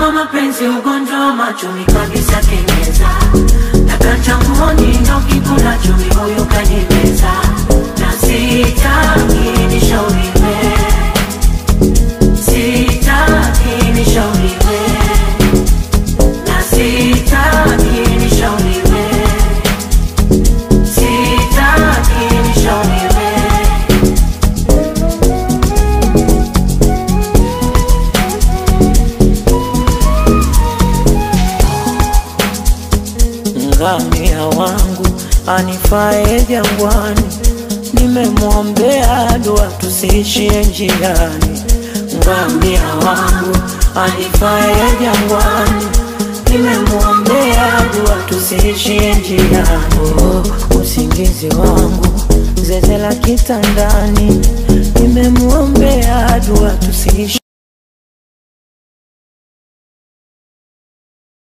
kama mapenzi ugonjwa wa machoni kabisa kenyeza takachanguoni ndo kikula chumi huyu kanimeza na sitaki nishauriwe sitaki nishauriwe na sitaki nishauriwe sitaki nishauriwe ngamia wangu anifae jangwani, nimemwombea dua tusiishie njiani. Ngamia wangu anifae jangwani, nimemwombea dua tusiishie njiani. Oh, usingizi wangu zeze la kitandani, nimemwombea dua tusiishie